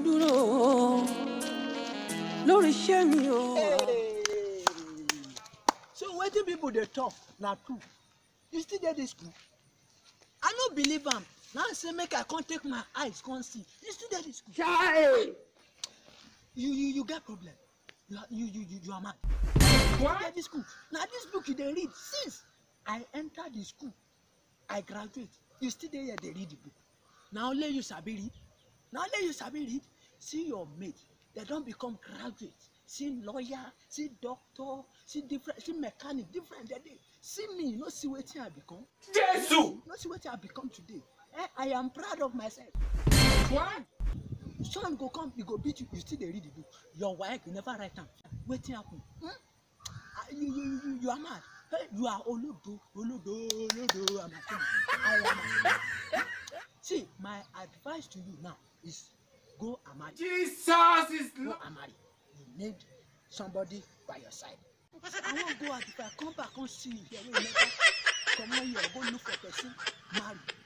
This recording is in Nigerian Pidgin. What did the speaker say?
dúró o lórí iṣẹ́ mi o. Hey. so wetin people dey talk na true you still dey dis school i no believe am now say make i come take my eyes come see you still dey dis school Chai! you you you get problem you are you you you, you are mad you still dey dis school na dis book you dey read since i enter the school i graduate you still dey here dey read the book na only you sabi read na only you sabi read see your mate dem don become graduate see lawyer see doctor see different see mechanic different dem dey see me you no see wetin i become Jésù. you no see wetin i become today eh i am proud of myself What? son go come he go beat you you still dey read the book your wife you never write am wetin happen hmm? Ah, you you you you are mad hey, you are olodo olodo olodo amatima i am amatima see my advice to you now is go and marry Jesus is go Lord. and marry you need somebody by your side i wan go out if i come back come see you here wey you never comot here go look for person marry